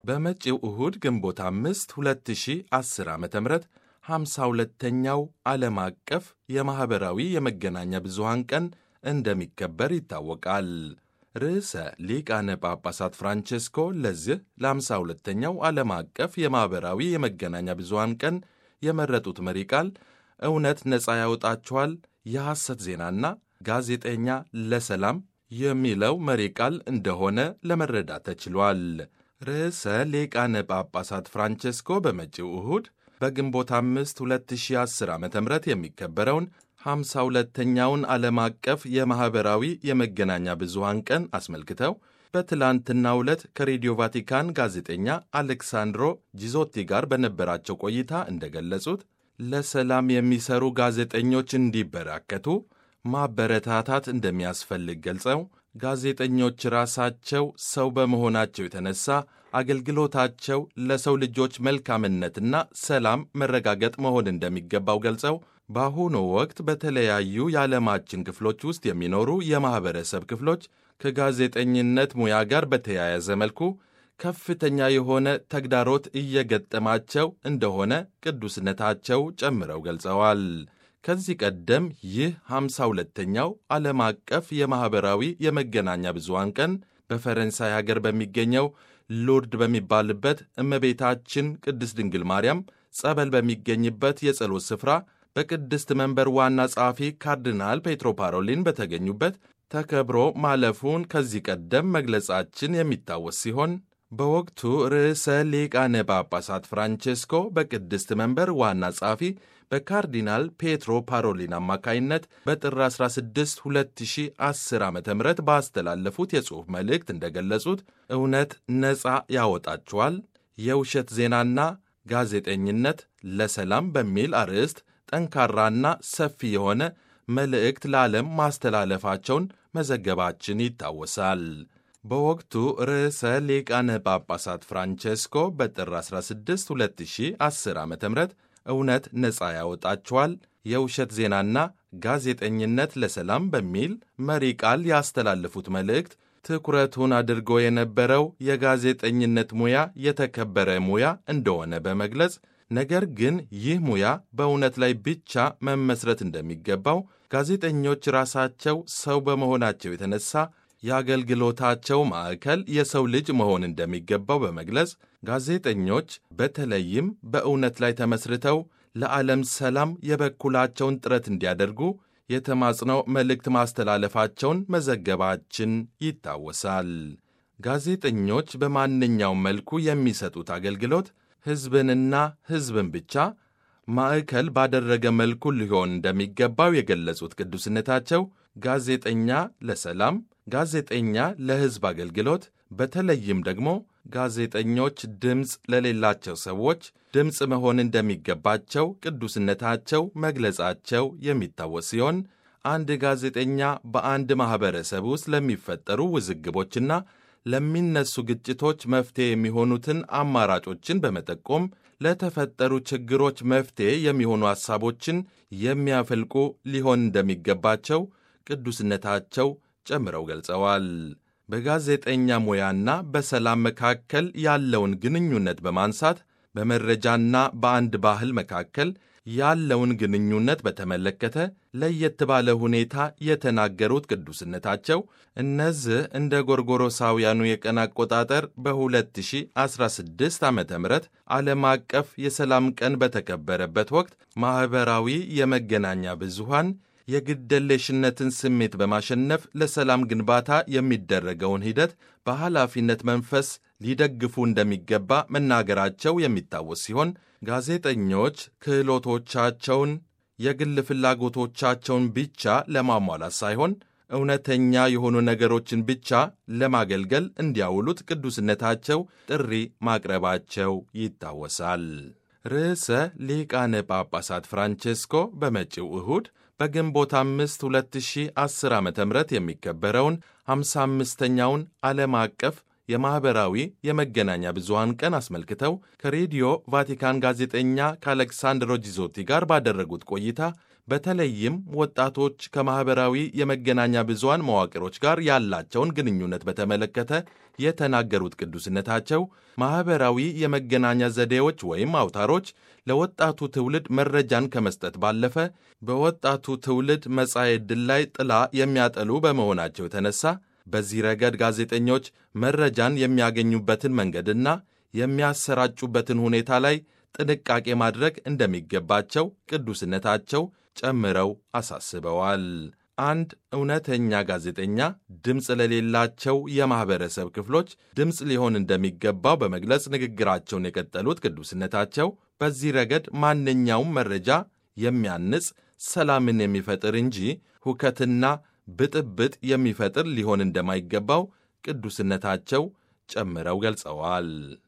በመጪው እሁድ ግንቦት አምስት 2010 ዓ ም 52ኛው ዓለም አቀፍ የማኅበራዊ የመገናኛ ብዙሃን ቀን እንደሚከበር ይታወቃል። ርዕሰ ሊቃነ ጳጳሳት ፍራንቼስኮ ለዚህ ለ52ኛው ዓለም አቀፍ የማኅበራዊ የመገናኛ ብዙሃን ቀን የመረጡት መሪ ቃል እውነት ነፃ ያወጣችኋል፣ የሐሰት ዜናና ጋዜጠኛ ለሰላም የሚለው መሪ ቃል እንደሆነ ለመረዳት ተችሏል። ርዕሰ ሊቃነ ጳጳሳት ፍራንቼስኮ በመጪው እሁድ በግንቦት አምስት 2010 ዓ ም የሚከበረውን 52ኛውን ዓለም አቀፍ የማኅበራዊ የመገናኛ ብዙሃን ቀን አስመልክተው በትላንትናው ዕለት ከሬዲዮ ቫቲካን ጋዜጠኛ አሌክሳንድሮ ጂዞቲ ጋር በነበራቸው ቆይታ እንደገለጹት ለሰላም የሚሰሩ ጋዜጠኞች እንዲበራከቱ ማበረታታት እንደሚያስፈልግ ገልጸው ጋዜጠኞች ራሳቸው ሰው በመሆናቸው የተነሳ አገልግሎታቸው ለሰው ልጆች መልካምነትና ሰላም መረጋገጥ መሆን እንደሚገባው ገልጸው በአሁኑ ወቅት በተለያዩ የዓለማችን ክፍሎች ውስጥ የሚኖሩ የማኅበረሰብ ክፍሎች ከጋዜጠኝነት ሙያ ጋር በተያያዘ መልኩ ከፍተኛ የሆነ ተግዳሮት እየገጠማቸው እንደሆነ ቅዱስነታቸው ጨምረው ገልጸዋል። ከዚህ ቀደም ይህ 52ኛው ዓለም አቀፍ የማኅበራዊ የመገናኛ ብዙሃን ቀን በፈረንሳይ ሀገር በሚገኘው ሉርድ በሚባልበት እመቤታችን ቅድስት ድንግል ማርያም ጸበል በሚገኝበት የጸሎት ስፍራ በቅድስት መንበር ዋና ጸሐፊ ካርዲናል ፔትሮ ፓሮሊን በተገኙበት ተከብሮ ማለፉን ከዚህ ቀደም መግለጻችን የሚታወስ ሲሆን በወቅቱ ርዕሰ ሊቃነ ጳጳሳት ፍራንቼስኮ በቅድስት መንበር ዋና ጸሐፊ በካርዲናል ፔትሮ ፓሮሊን አማካይነት በጥር 16 2010 ዓ ም ባስተላለፉት የጽሑፍ መልእክት እንደገለጹት እውነት ነፃ ያወጣችኋል፣ የውሸት ዜናና ጋዜጠኝነት ለሰላም በሚል አርዕስት ጠንካራና ሰፊ የሆነ መልእክት ለዓለም ማስተላለፋቸውን መዘገባችን ይታወሳል። በወቅቱ ርዕሰ ሊቃነ ጳጳሳት ፍራንቼስኮ በጥር 16 2010 ዓ ም እውነት ነፃ ያወጣችኋል፣ የውሸት ዜናና ጋዜጠኝነት ለሰላም በሚል መሪ ቃል ያስተላለፉት መልእክት ትኩረቱን አድርጎ የነበረው የጋዜጠኝነት ሙያ የተከበረ ሙያ እንደሆነ በመግለጽ ነገር ግን ይህ ሙያ በእውነት ላይ ብቻ መመስረት እንደሚገባው ጋዜጠኞች ራሳቸው ሰው በመሆናቸው የተነሳ የአገልግሎታቸው ማዕከል የሰው ልጅ መሆን እንደሚገባው በመግለጽ ጋዜጠኞች በተለይም በእውነት ላይ ተመስርተው ለዓለም ሰላም የበኩላቸውን ጥረት እንዲያደርጉ የተማጽነው መልእክት ማስተላለፋቸውን መዘገባችን ይታወሳል። ጋዜጠኞች በማንኛውም መልኩ የሚሰጡት አገልግሎት ሕዝብንና ሕዝብን ብቻ ማዕከል ባደረገ መልኩ ሊሆን እንደሚገባው የገለጹት ቅዱስነታቸው ጋዜጠኛ ለሰላም፣ ጋዜጠኛ ለሕዝብ አገልግሎት በተለይም ደግሞ ጋዜጠኞች ድምፅ ለሌላቸው ሰዎች ድምፅ መሆን እንደሚገባቸው ቅዱስነታቸው መግለጻቸው የሚታወስ ሲሆን አንድ ጋዜጠኛ በአንድ ማኅበረሰብ ውስጥ ለሚፈጠሩ ውዝግቦችና ለሚነሱ ግጭቶች መፍትሔ የሚሆኑትን አማራጮችን በመጠቆም ለተፈጠሩ ችግሮች መፍትሔ የሚሆኑ ሐሳቦችን የሚያፈልቁ ሊሆን እንደሚገባቸው ቅዱስነታቸው ጨምረው ገልጸዋል። በጋዜጠኛ ሙያና በሰላም መካከል ያለውን ግንኙነት በማንሳት በመረጃና በአንድ ባህል መካከል ያለውን ግንኙነት በተመለከተ ለየት ባለ ሁኔታ የተናገሩት ቅዱስነታቸው እነዚህ እንደ ጎርጎሮሳውያኑ የቀን አቆጣጠር በ2016 ዓ ም ዓለም አቀፍ የሰላም ቀን በተከበረበት ወቅት ማኅበራዊ የመገናኛ ብዙሃን የግደለሽነትን ስሜት በማሸነፍ ለሰላም ግንባታ የሚደረገውን ሂደት በኃላፊነት መንፈስ ሊደግፉ እንደሚገባ መናገራቸው የሚታወስ ሲሆን ጋዜጠኞች ክህሎቶቻቸውን፣ የግል ፍላጎቶቻቸውን ብቻ ለማሟላት ሳይሆን እውነተኛ የሆኑ ነገሮችን ብቻ ለማገልገል እንዲያውሉት ቅዱስነታቸው ጥሪ ማቅረባቸው ይታወሳል። ርዕሰ ሊቃነ ጳጳሳት ፍራንቼስኮ በመጪው እሁድ በግንቦት አምስት 2010 ዓ ም የሚከበረውን 55ኛውን ዓለም አቀፍ የማኅበራዊ የመገናኛ ብዙሃን ቀን አስመልክተው ከሬዲዮ ቫቲካን ጋዜጠኛ ከአሌክሳንድሮ ጂዞቲ ጋር ባደረጉት ቆይታ በተለይም ወጣቶች ከማኅበራዊ የመገናኛ ብዙሃን መዋቅሮች ጋር ያላቸውን ግንኙነት በተመለከተ የተናገሩት ቅዱስነታቸው ማኅበራዊ የመገናኛ ዘዴዎች ወይም አውታሮች ለወጣቱ ትውልድ መረጃን ከመስጠት ባለፈ በወጣቱ ትውልድ መጻኤ ዕድል ላይ ጥላ የሚያጠሉ በመሆናቸው የተነሳ በዚህ ረገድ ጋዜጠኞች መረጃን የሚያገኙበትን መንገድና የሚያሰራጩበትን ሁኔታ ላይ ጥንቃቄ ማድረግ እንደሚገባቸው ቅዱስነታቸው ጨምረው አሳስበዋል። አንድ እውነተኛ ጋዜጠኛ ድምፅ ለሌላቸው የማኅበረሰብ ክፍሎች ድምፅ ሊሆን እንደሚገባው በመግለጽ ንግግራቸውን የቀጠሉት ቅዱስነታቸው በዚህ ረገድ ማንኛውም መረጃ የሚያንጽ ሰላምን የሚፈጥር እንጂ ሁከትና ብጥብጥ የሚፈጥር ሊሆን እንደማይገባው ቅዱስነታቸው ጨምረው ገልጸዋል።